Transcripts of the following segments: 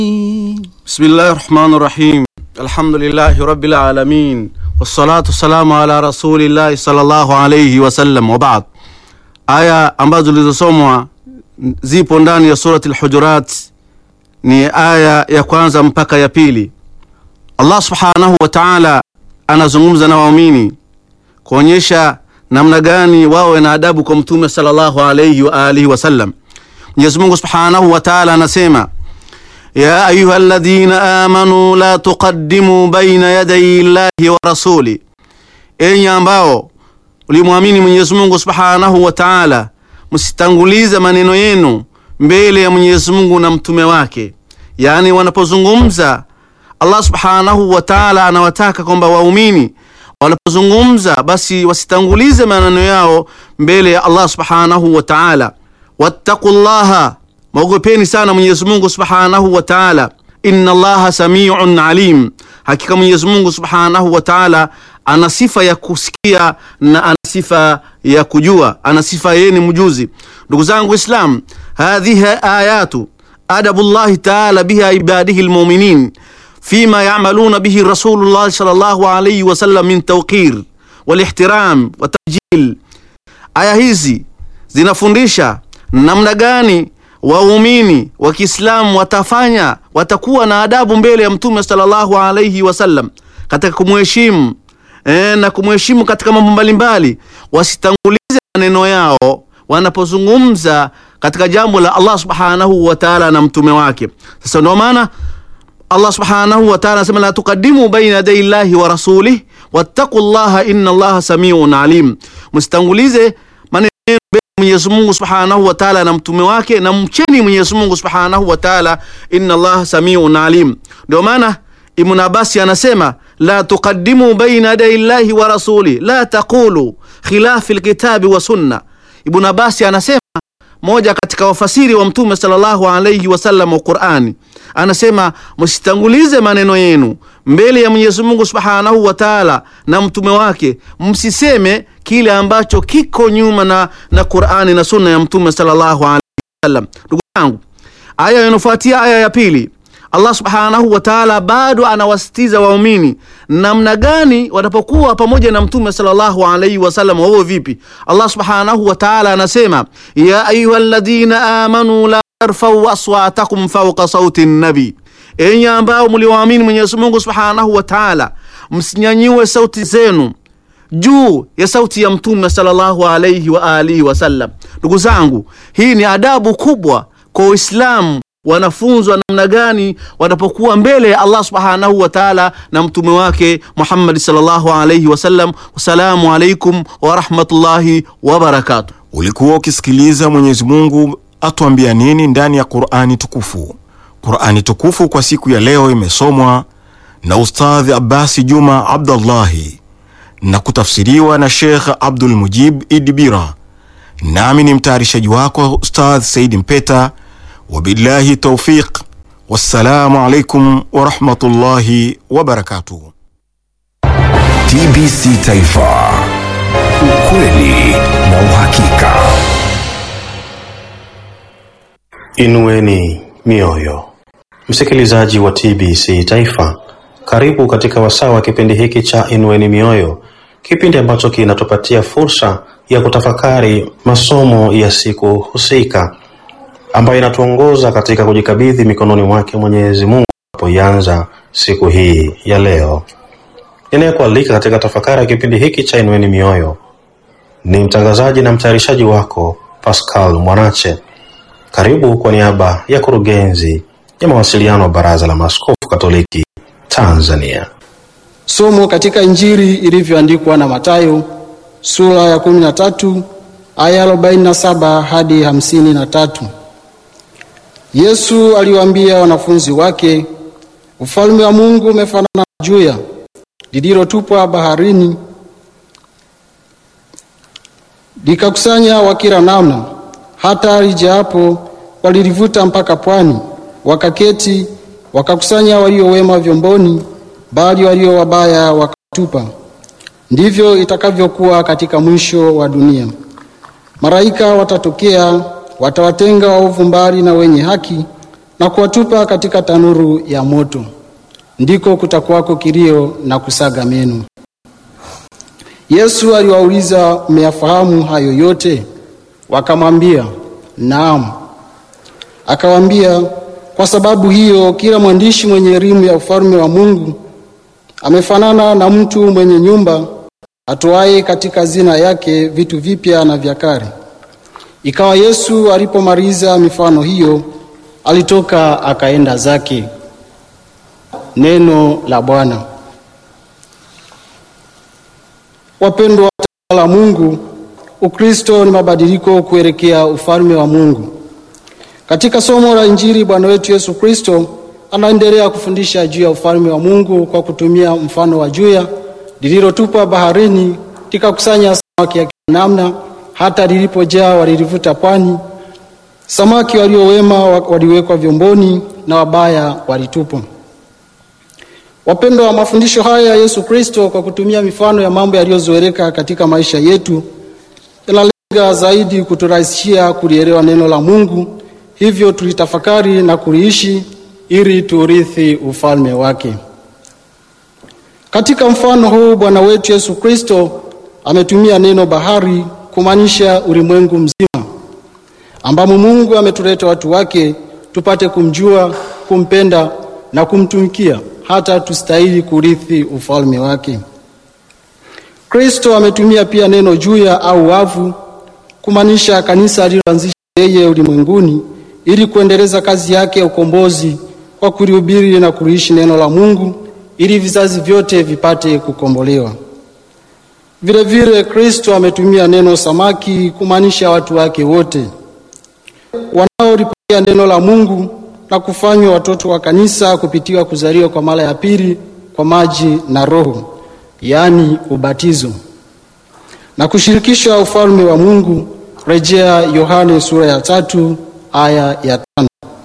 بسم الله الرحمن الرحيم الحمد لله رب العالمين والصلاة والسلام على رسول الله صلى الله عليه wasallam wabad. Aya ambazo zilizosomwa zipo ndani ya surati Al-Hujurat, ni aya ya kwanza mpaka ya pili. Allah subhanahu wa ta'ala anazungumza na waumini kuonyesha namna gani wawe na adabu kwa mtume sallallahu alayhi wa alihi wasallam. Mwenyezi Mungu subhanahu wa ta'ala anasema ya ayuha alladhina amanu la tuqaddimu baina yaday llahi wa rasuli, enyi ambao ulimwamini Mwenyezi Mungu subhanahu wa ta'ala, msitangulize maneno yenu mbele ya Mwenyezi Mungu na mtume wake. Yaani, wanapozungumza Allah subhanahu wa ta'ala anawataka kwamba waumini wanapozungumza basi wasitangulize maneno yao mbele ya Allah subhanahu wa ta'ala. wattaqullaha Mwogopeni sana Mwenyezi Mungu Subhanahu wa Ta'ala. Inna Allaha samiun alim, hakika Mwenyezi Mungu Subhanahu wa Ta'ala ana sifa ya kusikia na ana sifa ya kujua, ana sifa yeye ni mjuzi. Ndugu zangu Islam, hadhihi ayatu adabullahi ta'ala biha ibadihi almu'minin fima ya'maluna bihi Rasulullah sallallahu alayhi wasallam min tawqir walihtiram wa tabjil. Aya hizi zinafundisha namna gani waumini wa Kiislamu watafanya watakuwa na adabu mbele ya Mtume sallallahu alayhi wasallam katika kumheshimu e, na kumheshimu katika mambo mbalimbali, wasitangulize maneno yao wanapozungumza katika jambo la Allah subhanahu wa ta'ala na mtume wake. Sasa ndio maana Allah subhanahu wa ta'ala anasema la tuqaddimu baina yaday llahi wa rasulih wattaqullaha inna Allaha samiun alim, msitangulize maneno Mwenyezi Mungu Subhanahu wa Ta'ala na mtume wake, na mcheni Mwenyezi Mungu Subhanahu wa Ta'ala, inna Allah samiun alim. Ndio maana Ibn Abbas anasema la tuqaddimu baina yaday llahi wa rasuli la taqulu khilafi alkitabi wa sunna. Ibn Abbas anasema moja katika wafasiri wa mtume sallallahu alayhi wasallam wa Qur'ani anasema msitangulize maneno yenu mbele ya Mwenyezi Mungu Subhanahu wa Ta'ala na mtume wake, msiseme kile ambacho kiko nyuma na, na Qur'ani na sunna ya mtume sallallahu alayhi wasallam. Ndugu zangu, aya inayofuatia aya ya pili, Allah Subhanahu wa Ta'ala bado anawasitiza waumini namna gani watapokuwa pamoja na mtume sallallahu alayhi wasallam. Wao vipi? Allah Subhanahu wa Ta'ala anasema ya ayyuhalladhina amanu la tarfau aswatakum fawqa sauti nabi, enyi ambao mliwaamini Mwenyezi Mungu Subhanahu wa Ta'ala, msinyanyue sauti zenu juu ya sauti ya mtume sallallahu alayhi wa alihi wasallam. Ndugu zangu, hii ni adabu kubwa kwa Uislamu wanafunzwa namna gani wanapokuwa mbele ya Allah subhanahu wa ta'ala na mtume wake Muhammad sallallahu alayhi wasallam. Wassalamu alaikum wa rahmatullahi wa barakatuh. Ulikuwa ukisikiliza Mwenyezi Mungu atuambia nini ndani ya Qur'ani tukufu. Qur'ani tukufu kwa siku ya leo imesomwa na Ustadhi Abbasi Juma Abdullahi na kutafsiriwa na Sheikh Abdul Mujib Idibira, nami ni mtayarishaji wako Ustadh Saidi Mpeta. Wabillahi taufiq, wassalamu alaikum warahmatullahi wabarakatuh. TBC Taifa, ukweli na uhakika. Inueni mioyo, msikilizaji wa TBC Taifa, karibu katika wasaa wa kipindi hiki cha Inueni mioyo, kipindi ambacho kinatupatia fursa ya kutafakari masomo ya siku husika ambayo inatuongoza katika kujikabidhi mikononi mwake Mwenyezi Mungu tunapoianza siku hii ya leo. Ninayekualika katika tafakari ya kipindi hiki cha Inueni Mioyo ni mtangazaji na mtayarishaji wako Pascal Mwanache. Karibu kwa niaba ya kurugenzi ya mawasiliano wa Baraza la Maaskofu Katoliki Tanzania. Somo katika Injili ilivyoandikwa na Mathayo sura ya 13 aya 47 hadi 53. Yesu aliwaambia wanafunzi wake, ufalme wa Mungu umefanana na juya lililotupwa baharini, likakusanya wa kila namna, hata lijaapo walilivuta mpaka pwani. Wakaketi wakakusanya walio wema vyomboni, bali walio wabaya wakatupa. Ndivyo itakavyokuwa katika mwisho wa dunia. Malaika watatokea, watawatenga waovu mbali na wenye haki, na kuwatupa katika tanuru ya moto, ndiko kutakuwako kilio na kusaga meno. Yesu aliwauliza, mmeyafahamu hayo yote? Wakamwambia, naam. Akawaambia, kwa sababu hiyo kila mwandishi mwenye elimu ya ufalme wa Mungu amefanana na mtu mwenye nyumba atoaye katika zina yake vitu vipya na vya kale. Ikawa Yesu alipomaliza mifano hiyo, alitoka akaenda zake. Neno la Bwana. Wapendwa wa Mungu, Ukristo ni mabadiliko kuelekea ufalme wa Mungu. Katika somo la Injili, Bwana wetu Yesu Kristo anaendelea kufundisha juu ya ufalme wa Mungu kwa kutumia mfano wa juya lililotupwa baharini likakusanya samaki ya kila namna, hata lilipojaa walilivuta pwani. Samaki walio wema waliwekwa vyomboni na wabaya walitupwa. Wapendwa wa mafundisho haya ya Yesu Kristo kwa kutumia mifano ya mambo yaliyozoeleka katika maisha yetu yanalenga zaidi kuturahisishia kulielewa neno la Mungu, hivyo tulitafakari na kuliishi ili tuurithi ufalme wake. Katika mfano huu Bwana wetu Yesu Kristo ametumia neno bahari kumaanisha ulimwengu mzima ambamo Mungu ametuleta watu wake tupate kumjua, kumpenda na kumtumikia hata tustahili kurithi ufalme wake. Kristo ametumia pia neno juya au wavu kumaanisha kanisa aliloanzisha yeye ulimwenguni ili kuendeleza kazi yake ya ukombozi kwa kulihubiri na kuliishi neno la Mungu ili vizazi vyote vipate kukombolewa. Vile vile Kristo ametumia neno samaki kumaanisha watu wake wote wanaolipokea neno la Mungu na kufanywa watoto wa kanisa kupitia kuzaliwa kwa mara ya pili kwa maji na Roho, yaani ubatizo, na kushirikisha ufalme wa Mungu. Rejea Yohane sura ya tatu aya ya tano.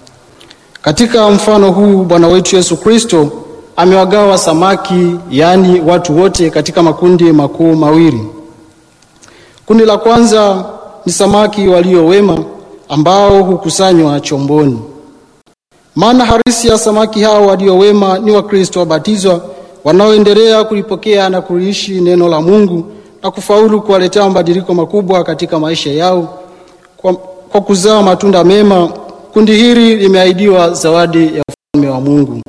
Katika mfano huu Bwana wetu Yesu Kristo amewagawa samaki, yaani watu wote, katika makundi makuu mawili. Kundi la kwanza ni samaki walio wema ambao hukusanywa chomboni. Maana halisi ya samaki hao walio wema ni Wakristo wabatizwa wanaoendelea kulipokea na kuliishi neno la Mungu na kufaulu kuwaletea mabadiliko makubwa katika maisha yao kwa, kwa kuzaa matunda mema. Kundi hili limeahidiwa zawadi ya ufalme wa Mungu.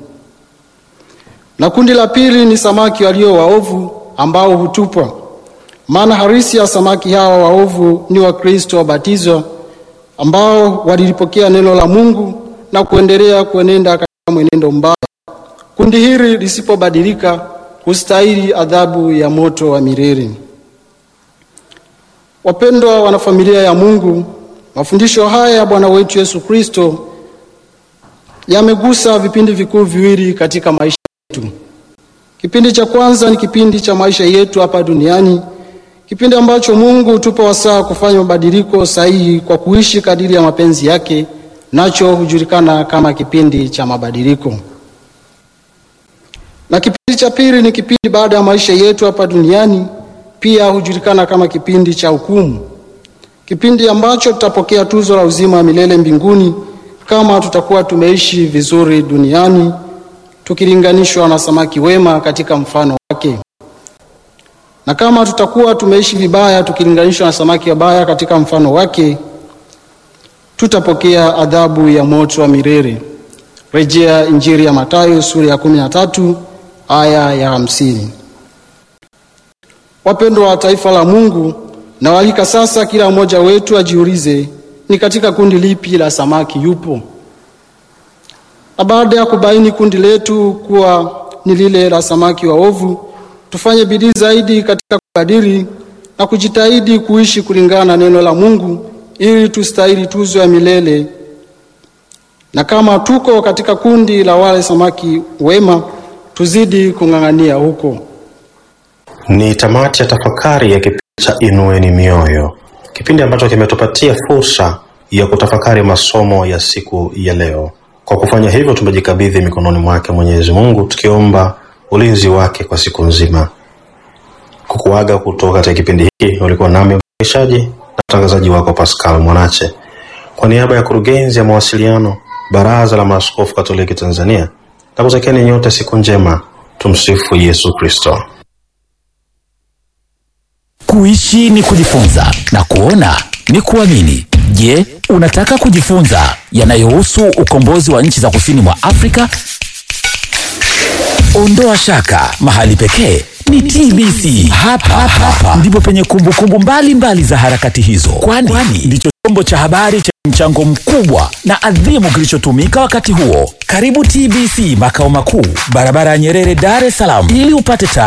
Na kundi la pili ni samaki walio waovu ambao hutupwa. Maana halisi ya samaki hawa waovu ni Wakristo wabatizwa ambao walilipokea neno la Mungu na kuendelea kuenenda katika mwenendo mbaya. Kundi hili lisipobadilika hustahili adhabu ya moto wa milele. Wapendwa wanafamilia ya Mungu, mafundisho haya ya Bwana wetu Yesu Kristo yamegusa vipindi vikuu viwili katika maisha yetu. Kipindi cha kwanza ni kipindi cha maisha yetu hapa duniani, kipindi ambacho Mungu hutupa wasaa kufanya mabadiliko sahihi kwa kuishi kadiri ya mapenzi yake, nacho hujulikana kama kipindi cha mabadiliko. Na kipindi cha pili ni kipindi baada ya maisha yetu hapa duniani, pia hujulikana kama kipindi cha hukumu, kipindi ambacho tutapokea tuzo la uzima wa milele mbinguni kama tutakuwa tumeishi vizuri duniani tukilinganishwa na samaki wema katika mfano wake, na kama tutakuwa tumeishi vibaya tukilinganishwa na samaki wabaya katika mfano wake, tutapokea adhabu ya moto wa milele. Rejea Injili ya Mathayo sura ya 13 aya ya hamsini. Wapendwa wa taifa la Mungu, nawalika sasa kila mmoja wetu ajiulize ni katika kundi lipi la samaki yupo, na baada ya kubaini kundi letu kuwa ni lile la samaki waovu, tufanye bidii zaidi katika kubadili na kujitahidi kuishi kulingana na neno la Mungu ili tustahili tuzo ya milele. Na kama tuko katika kundi la wale samaki wema, tuzidi kung'ang'ania huko. Ni tamati ya tafakari ya kipindi cha Inueni Mioyo, kipindi ambacho kimetupatia fursa ya kutafakari masomo ya siku ya leo. Kwa kufanya hivyo, tumejikabidhi mikononi mwake Mwenyezi Mungu, tukiomba ulinzi wake kwa siku nzima. Kukuaga kutoka katika kipindi hiki, ulikuwa nami mtayarishaji na mtangazaji wako Pascal Mwanache, kwa niaba ya kurugenzi ya mawasiliano Baraza la Maaskofu Katoliki Tanzania, na kutakieni nyote siku njema. Tumsifu Yesu Kristo. Kuishi ni kujifunza na kuona ni kuamini. Je, unataka kujifunza yanayohusu ukombozi wa nchi za kusini mwa Afrika? Ondoa shaka, mahali pekee ni TBC. Hapa, hapa ndipo penye kumbukumbu mbalimbali za harakati hizo, kwani ndicho chombo cha habari cha mchango mkubwa na adhimu kilichotumika wakati huo. Karibu TBC makao makuu, barabara ya Nyerere, Dar es Salaam, ili upate taarifa